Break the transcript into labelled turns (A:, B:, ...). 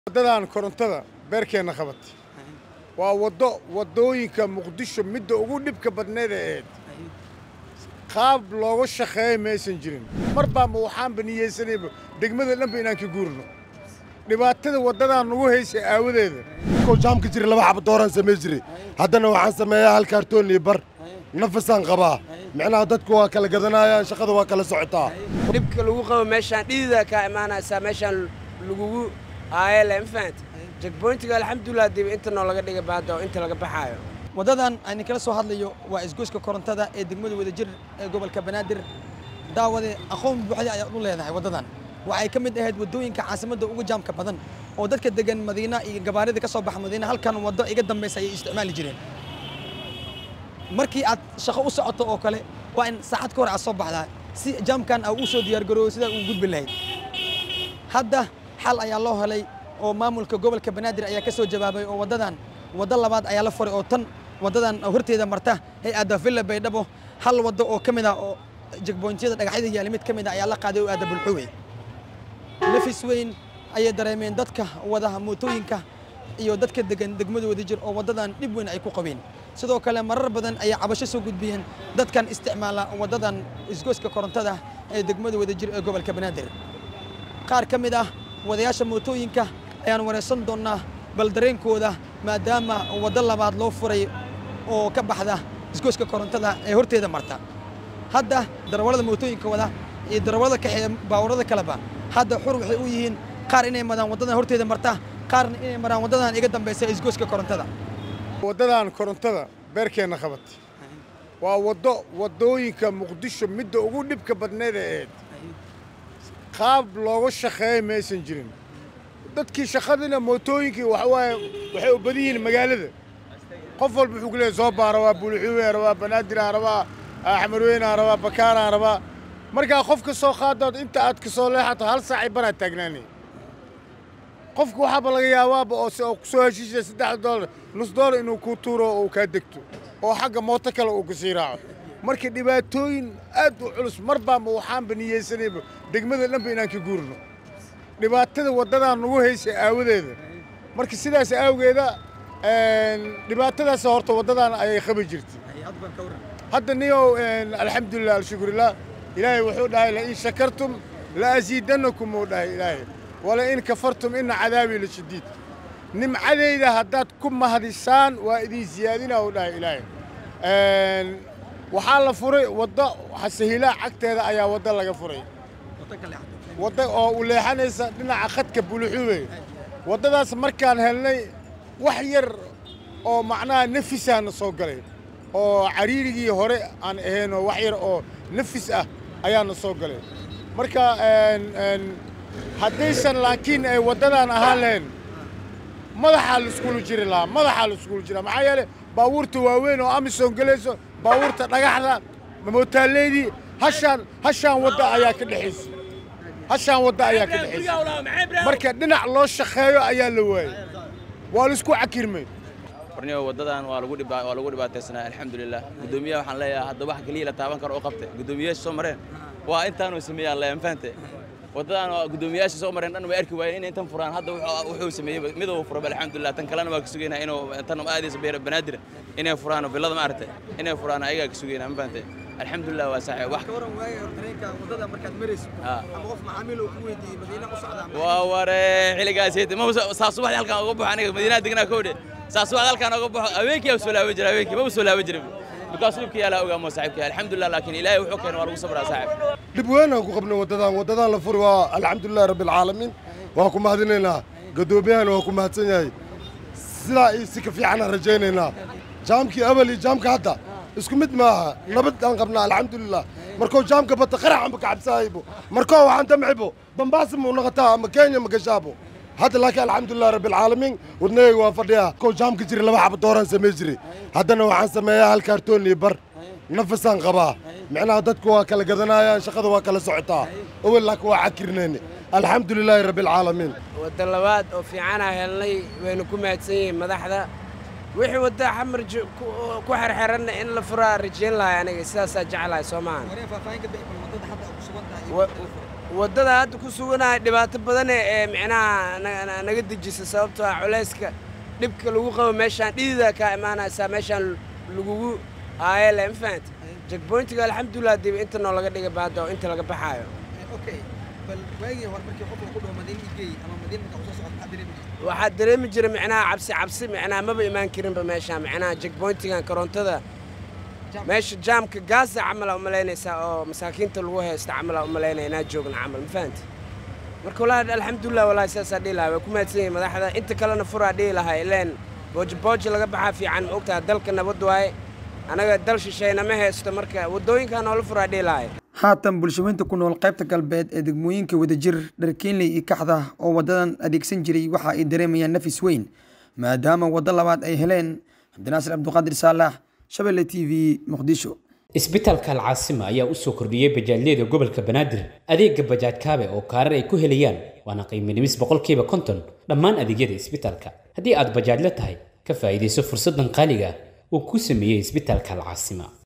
A: waddadan korontada beerkeenna qabatay waa waddo waddooyinka muqdisho midda ugu dhibka badneed ee ahayd qaab looga shaqeeya maysan jirin mar baanba waxaanba niyeysanayba degmada dhanba inaan ka guurno dhibaatada waddadan nagu haysay aawadeeda
B: ko jaamka jira laba xaba dooraan samey jiray haddana waxaan sameeyaa hal kaartoon iyo bar nafasaan qabaa micnaha dadku waa kala gadanayaan shaqada waa kala socotaa
C: dhibka lagu qabo meeshaan dhidida kaa imaanaysaa meeshaan lagugu aayele ma fahanta jegboyntiga alxamdulilah dib inta noo laga dhiga baada oo inta laga baxaayo
D: waddadan aynu kala soo hadlayo waa isgoyska korontada ee degmada wadajir ee gobolka banaadir daawade aqoon buuxda ayaad u leedahay waddadan waxay ka mid ahayd waddooyinka caasimadda ugu jaamka badan oo dadka degan madiina iyo gabaarida ka soo baxa madiina halkan waddo iga dambaysa ayay isticmaali jireen markii aad shaqo u socoto oo kale waa in saacad ka hor aad soo baxdaa si jaamkan aa u soo diyaargaroobo sidaa uu gudbi lahayd hadda xal ayaa loo helay oo maamulka gobolka banaadir ayaa ka soo jawaabay oo waddadan waddo labaad ayaa la furay oo tan waddadan horteeda marta hay-adda villa baydhabo hal waddo oo ka mid ah oo jegboyntyada dhagaxyada yaali mid ka mid ah ayaa la qaaday oo aada bulxuwey nafis weyn ayay dareemeen dadka wada mootooyinka iyo dadka degan degmada wadajir oo waddadan dhib weyn ay ku qabeen sidoo kale marar badan ayay cabasho soo gudbiyeen dadkan isticmaala waddadan isgoyska korontada ee degmada wadajir ee gobolka banaadir qaar ka mid ah wadayaasha mootooyinka ayaan waraysan doonnaa bal dareenkooda maadaama waddo labaad loo furay oo ka baxda isgoyska korontada ee horteeda marta hadda darawallada mootooyinka wada iyo darawallada kaxeeya baawarada kaleba hadda xur waxay u yihiin qaar inay maraan waddadan horteeda marta qaarna inay maraan waddadan iga dambaysa isgoyska korontada
A: waddadan korontada beerkeenna qabatay waa waddo waddooyinka muqdisho midda ugu dhibka badneed ee ahayd qaab looga shaqeeya maysan jirin dadkii shaqadina mootooyinkii waxa waaye waxay u badan yihiin magaalada qof walba wuxuu ku leeyahay soo baara waa buulixuween rabaa banaadiraan rabaa axmarweynaan rabaa bakaaraan rabaa markaa qof ka soo qaadaad inta aad ka soo leexato hal saacay banaad taagnaanay qofku waxaaba laga yaabaaba oo oo kusoo heshiisaya saddex doolar nus doolar inuu kuu tuuro oo uu kaa degto oo xagga mooto kale uu kasii raaco marka dhibaatooyin aad u culus mar baanba waxaanba niyeysanayba degmada dhanba inaan ka guurno dhibaatada waddadan nagu haysay aawadeeda marka sidaas awgeeda dhibaatadaas horta waddadan ayay qabi jirtay hadda niyow alxamdulilah alshukurilah ilaahay wuxuu dhahay lain shakartum la asiidanakum uu dhahay ilaahay wala in kafartum ina cadaabii la shadiid nimcadayda haddaad ku mahadisaan waa idin siyaadina uu dhahay ilaahay waxaa la furay waddo sahilaa cagteeda ayaa waddo laga furay wadda oo u leexanaysa dhinaca khadka buluxuwe waddadaas markaan helnay wax yar oo macnaha nafisaana soo galay oo cariirigii hore aan ahayn oo wax yar oo nafis ah ayaana soo galay marka haddaysan laakiin ay waddadan ahaan lahayn madaxaa laiskulu jiri lahaa madaxaa laiskulu jira maxaa yeele baabuurta waaweyn oo amisom gelayso baabuurta dhagaxda mootaaleydii hashaan hashaan wadda ayaa ka dhexaysa hashaan wadda ayaa ka dhexaysa marka dhinac loo shaqeeyo ayaa la waayey waa laisku cakirmay
E: warniyo waddadan waa lagu dhibaa waa lagu dhibaataysanaa alxamdulilah guddoomiyaha waxaan leeyahay hadda wax keliya la taaban karo oo qabtay guddoomiyayaasha soo mareen waa intaanuu sameeyaan leeyahay fahante waddadan waa guddoomiyayaasha soo mareen dhan way arki waayeen inay intan furaan hadda wuxuu sameeyey mid uu furaba alxamdulilah tan kalena waa ka sugaynaa inuu tan aadaysa banaadir inay furaan villada ma aragtay inay furaan ayagaa ka sugaynaa ma fahante alxamdulilah waa saaxiib wax waa ware xilligaas ma saa subaxdii halkaan uga baxo aniga madiinaha degnaa kowdhe saa subaxdii halkaan uga baxo habeenkii soo laaban jira habeenkii maba soo laaban jirin bikaas dhibka yaalaa ogaamo saaxiibkii alxamdulilah laakiin ilaahay wuxuu keenay waa lagu sabraa saaxiib
B: dhib weyn aan ku qabnay waddadan waddadan la furi waa alxamdulilahi rabbi alcaalamiin waa ku mahadinaynaa gadoomiyahana waa ku mahadsan yahay sidaa iyo si ka fiicanaan rajaynaynaa jaamkii abal iyo jaamka hadda isku mid maaha nabad aan qabnaa alxamdulilah markuu jaamka bata qaraxanba ka cabsaaybo markoo waxaan damcibo bambaasi muu noqotaa ama kenya ma gashaabo hadda laakiin alxamdulilah rabbi alcaalamiin wadnayga waa fadhiyaa ko jaamka jira laba xaba dooraan samey jiray haddana waxaan sameeyaa hal kaartoon iyo bar nafasaan qabaa micnaha dadku waa kala gadanayaan shaqada waa kala socotaa awel laakiin waa cakirnayne alxamdulilaahi rabbi alcaalamiin
C: wadda labaad oo fiicanaa helnay waynu ku mahadsan yihiin madaxda wixii wadda xamar ku xerxeranna in la furaa rajayn lahay aniga sidaasaa jeclahay soo maahan waddada hadda ku suganahay dhibaato badane ee micnaha na- na- naga dejisa sababtoo ah culayska dhibka lagu qabo meeshaan dhidida kaa imaanaysaa meeshaan lagugu aayele ma fahant jagboyntiga alxamdulilah dib inta noo laga dhiga baada oo inta laga baxaayo
D: okay bal waagii hore markii qofka ku dhaho madiina igey ama madiina markaa usoo socod maxaa dareemi jirtay
C: waxaa dareemi jira micnaha cabsi cabsi micnaha maba imaan karinba meeshaan micnaha jagboyntigan korontada meesha jaamka gaasa camala umalaynaysaa oo masaakiinta lagu haysta camala umalaynaya inaa joogna camal ma fahanti marka wallaahi alxamdulilah wallaahi sidaasaa dhihi lahaa way ku mahadsan yihiin madaxda inta kalena furaa dhihi lahaa ileen booji booji laga baxaa fiican ma ogtaha dalka nabad waaye anaga dal shisheeyna ma haysto marka waddooyinkaa noola furaa dhihi lahay
D: haatan bulshaweynta ku nool qaybta galbeed ee degmooyinka wadajir dharkeenley iyo kaxda oo wadadan adeegsan jiray waxa ay dareemayaan nafis weyn maadaama waddo labaad ay heleen cabdinaasir cabdiqaadir saalax shabelle t v muqdisho
F: isbitaalka alcaasima ayaa u soo kordhiyey bajaajyada gobolka banaadir adeega bajaaj kaabe oo kaarar ay ku helayaan waana qiimo dhimis boqolkiiba konton dhammaan adeegyada isbitaalka haddii aad bajaajla tahay ka faa'iidayso fursaddan qaaliga ah uu ku sameeyey isbitaalka alcaasima